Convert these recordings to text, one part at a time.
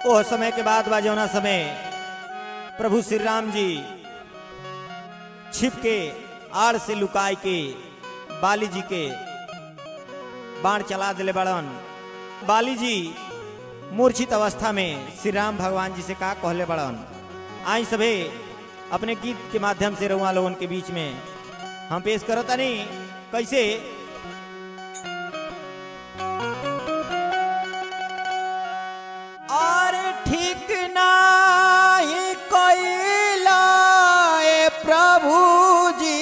ओह समय के बाद बा जौना समय प्रभु श्री राम जी छिप के आड़ से लुकाय के बाली जी के बाण चला दिले बड़न बाली जी मूर्छित अवस्था में श्री राम भगवान जी से का कहले बड़न आई सभे अपने गीत के माध्यम से रहुआ लोगन के बीच में हम पेश करो तनी कैसे और ठीक नाही कैला ए प्रभु जी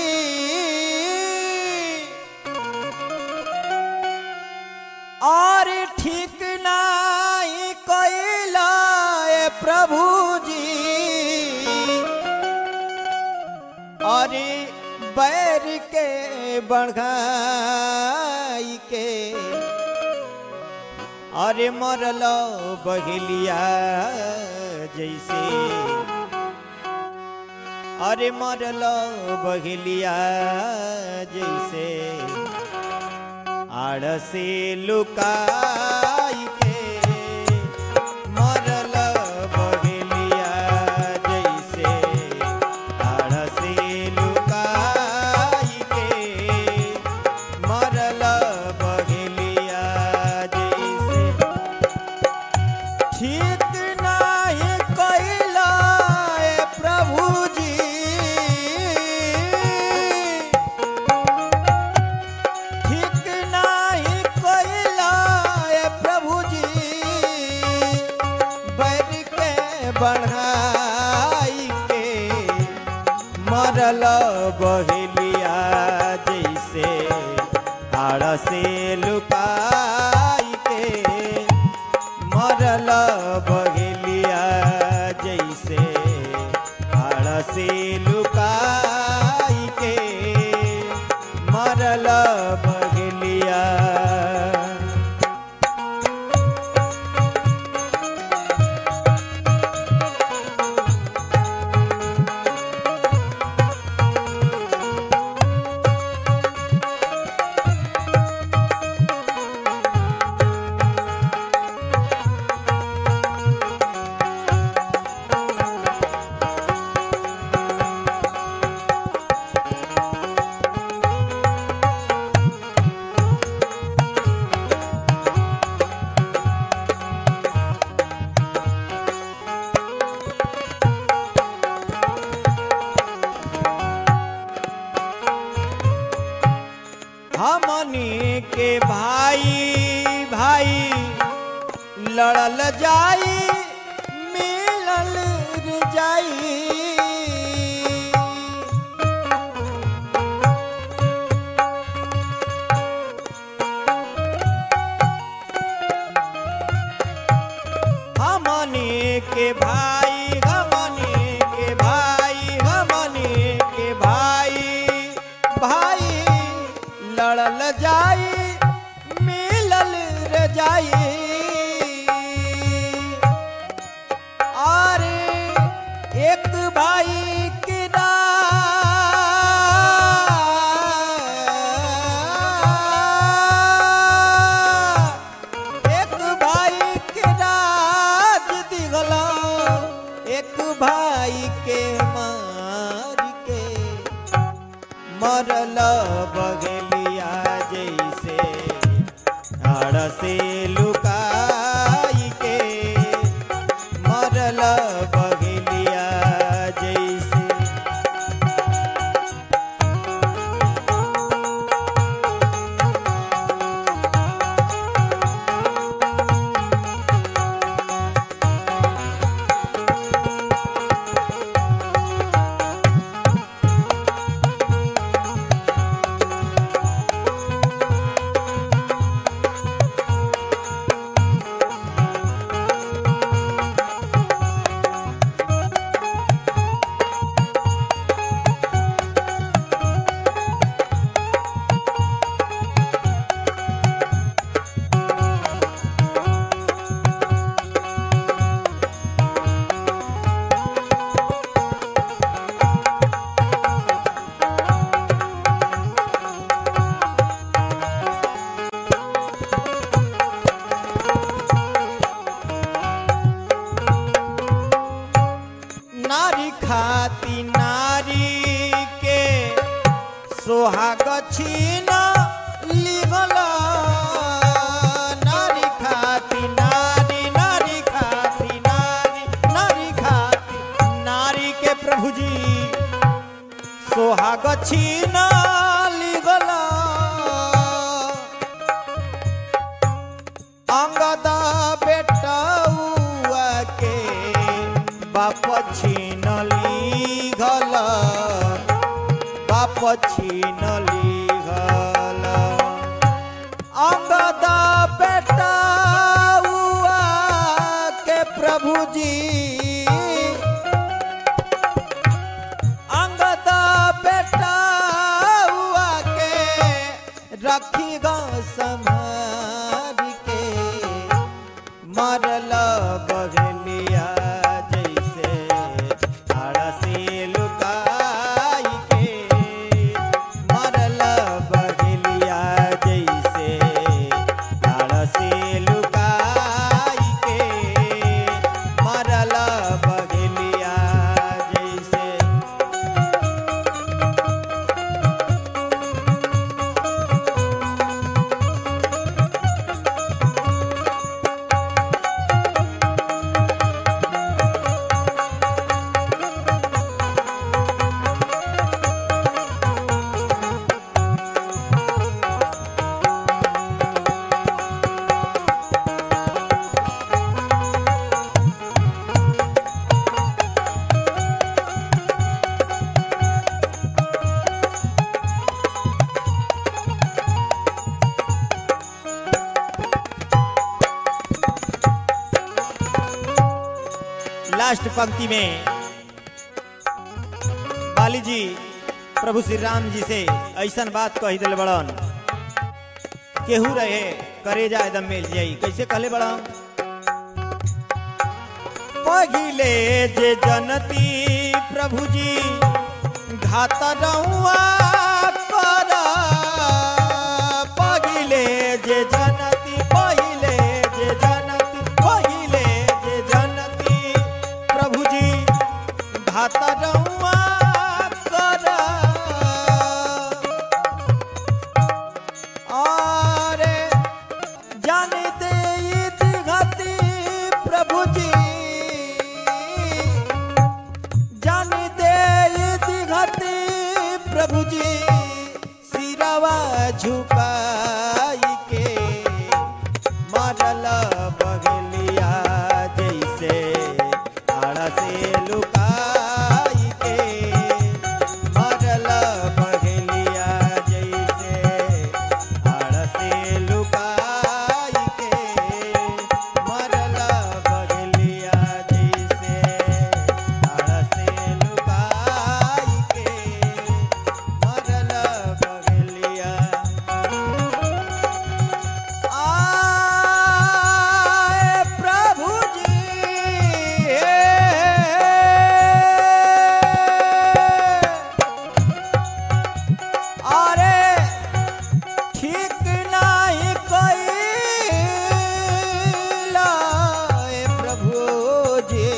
और ठीक नाही कैला ए प्रभु जी अरे बैर के बढ़ाई के अरे मरल बहेलिया जैसे अरे मरल बहेलिया जैसे आड़ से लुकाई के मरल बहेलिया जैसे आड़ से लुकाई के मरल बहेलिया जैसे ठीक नाही कैला ए प्रभु जी ठीक नाही कैला ए प्रभु जी बैर के बढ़ाई के मरल बहेलिया जैसे आड़ से लुकाई के मरल बहेलिया जैसे आड़ से लुकाई के मरल बहेलिया हमनी के भाई भाई लड़ल जाई मिलल रे जाई हमनी के भाई हमनी के भाई हमनी के भाई भाई लड़ल जाई मिलल रे जाई और एक भाई के ना एक भाई के राज दिगला एक भाई के मार के मरल बगलिया जैसे आड़ से लुकाई के मरल बगलिया जैसे खाती नारी के सोहाग छीन लिगल नारी खाती नारी नारी खाती नारी नारी खाती नारी के प्रभु जी सोहाग छीन लिगल अंगद बेटौआ के बाप छीन लिगल बाप छीन लिगल अंगद बेटौआ के प्रभु जी अंगद बेटौआ के रखी गो संभार के मरल बगलिया जैसे अड़सी लुकाई के मरल बगलिया जैसे अड़सी लुकाई के मरल बगलिया जैसे लास्ट पंक्ति में बाली जी प्रभु श्री राम जी से ऐसन बात कह दिल बड़न केहू रहे करेजा एकदम मिल जाई कैसे कहले बड़न पहिले जे जनती प्रभु जी घात रहुआ कर पहिले जे जनती पहिले जे जनती पहिले जे जनती प्रभु जी घात रहुआ कर अरे जानते घाती प्रभु जी जानते घाती प्रभु जी सिरवा झुकाई के मरल बगलिया जैसे आड़ से लुकाई के मरल बगलिया जैसे आड़ से लुकाई के मरल बगलिया जैसे आड़ से लुकाई के मरल बगलिया आए प्रभु जी अरे ठीक नहीं कैला ए प्रभु जी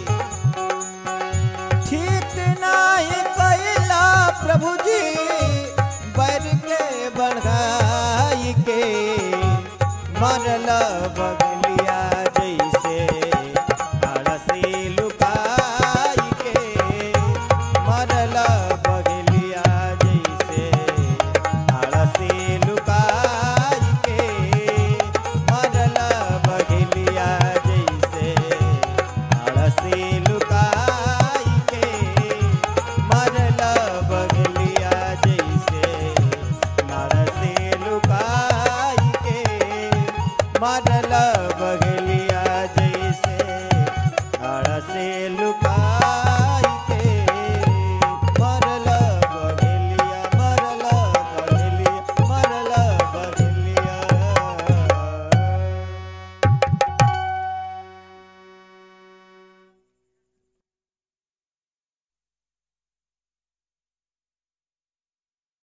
ठीक नहीं कैला प्रभु जी बैर के बढ़ाई के मरल बगलिया जैसे अड़सी लुकाई के मरल बगलिया जैसे अड़सी लुकाई के मरल बगलिया जैसे अड़सी लुकाई के मरल बगलिया जैसे नरसी लुकाई के मरल